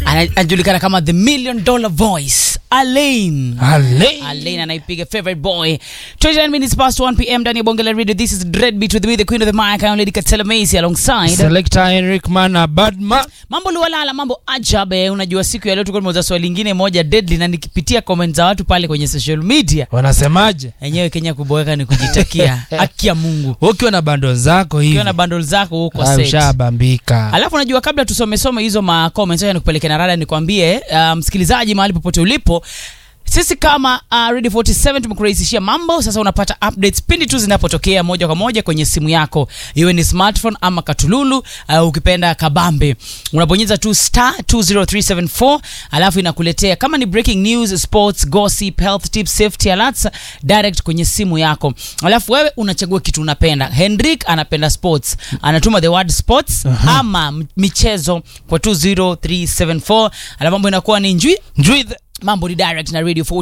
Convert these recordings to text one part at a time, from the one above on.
Ana- anajulikana kama the million dollar voice alain Ale. alain anaipiga favorite boy 29 minutes past 1 pm ndani ya bonge la radio this is dreadbeat with me the queen of the mic I'm lady katela macy alongside Selector Henrik Mana Badma. mambo lualala mambo ajabe unajua siku ya leo tuko tumeuza swali lingine moja deadly na nikipitia comment za watu pale kwenye social media Wanasemaje? enyewe kenya kuboeka ni kujitakia haki ya mungu Ukiwa na bando zako hivi. ukiwa na bundle zako huko ah, set ushabambika. alafu najua kabla tusomesome hizo ma comments acha nikupeleke na rada nikwambie uh, msikilizaji mahali popote ulipo sisi kama uh, Radio 47 tumekurahisishia mambo sasa unapata updates pindi tu zinapotokea moja kwa moja kwenye simu yako iwe ni smartphone ama katululu uh, ukipenda kabambe unabonyeza tu star 20374 alafu inakuletea kama ni breaking news sports gossip health tips safety alerts direct kwenye simu yako alafu wewe unachagua kitu unapenda henrik anapenda sports anatuma the word sports ama m- michezo kwa 20374 alafu mambo inakuwa ni njui Njui the- mambo ni direct na radio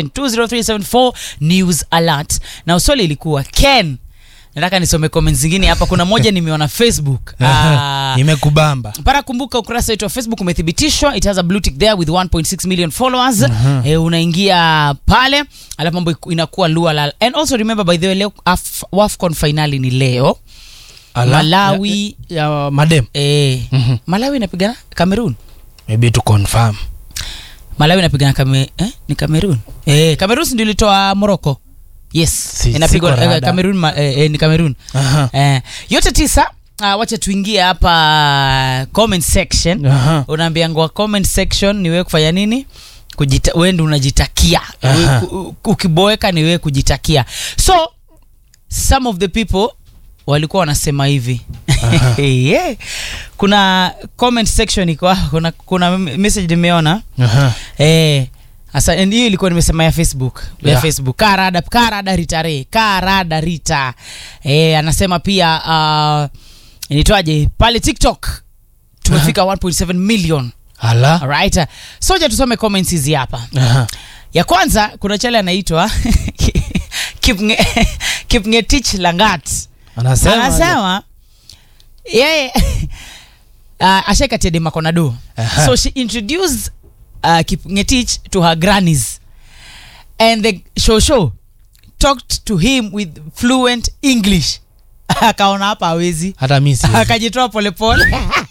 4720374 news alert na swali ilikuwa ken nataka nisome comments zingine hapa kuna moja nimeona facebook Ah, Imekubamba. para kumbuka ukurasa wetu wa facebook umethibitishwa it has a blue tick there with 1.6 million followers eh, unaingia pale alafu mambo iku- inakuwa lualal and also remember by the way leo Af- wafcon finali ni leo Ala. Malawi- Ya, ya madem. eh, Mhm. malawi inapigana cameroon Maybe to confirm. malawi inapigana kame, eh? ni cameroon eh, cameroon si ndio ilitoa morocco yes Si- inapigwa siko eh, rada. cameroon ma, eh, eh, ni cameroon Aha. eh, yote tisa uh, wacha tuingie hapa comment section Aha. unaambiangwa comment section ni wewe kufanya nini Kujita, wewe ndio unajitakia Aha. Wewe ku- ukiboeka ni wewe kujitakia so some of the people walikuwa wanasema hivi yeah. kuna comment section iko hapo, kuna, kuna message nimeona Aha. Eh, asa and hiyo ilikuwa nimesema ya facebook ya Yeah. facebook karada karada ritare karada rita eh, anasema pia uh, nitwaje pale tiktok tumefika 1.7 million Ala. alright soja tusome comments hizi hapa Aha. ya kwanza kuna chale anaitwa Kipnge- kipngetich langat Anasema. anasema yeye uh, ashakatia demakonado Aha. so she introduced uh, kipngetich to her grannies and the shosho talked to him with fluent english akaona hapa awezi Hata mimi siwezi. akajitoa polepole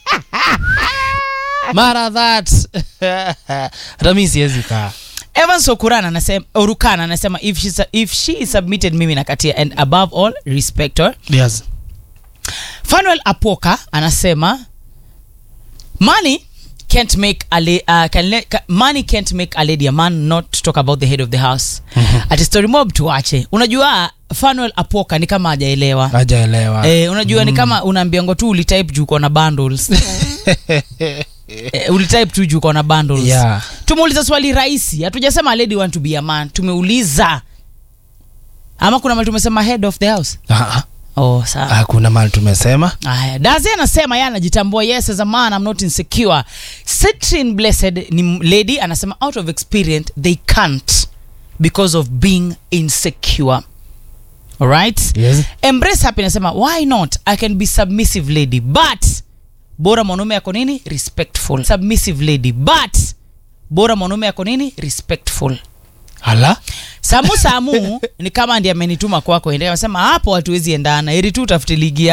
Mara that. Hata mimi siwezi kaa. evans okurana anasema orukana anasema if she, su- if she is submitted mimi nakatia and above all respect her Yes. fanuel apoka anasema money can't make a la- uh, can le- ca- money can't make a lady a man not to talk about the head of the house ati story mob tuache unajua fanuel apoka ni kama hajaelewa Hajaelewa. Eh, unajua ni kama unaambiango tu ulitype juu uko na bundles eh, ulitype tu juu uko na bundles Yeah. tumeuliza swali rahisi hatujasema a lady want to be a man tumeuliza ama kuna mali tumesema head of the house Ah, oh sawa Hakuna mali tumesema. Aya, Dazi anasema yeye anajitambua yes as a man I'm not insecure. Citrin Blessed ni m- lady anasema out of experience they can't because of being insecure. Alright? Yes. Embrace happy anasema why not? I can be submissive lady but bora mwanaume yako nini? Respectful. Submissive lady but bora mwanaume yako nini? Respectful. Ala. Samu Samu ni kama ndiye amenituma kwako, endelea. Anasema hapo hatuwezi endana, ili tu utafute ligi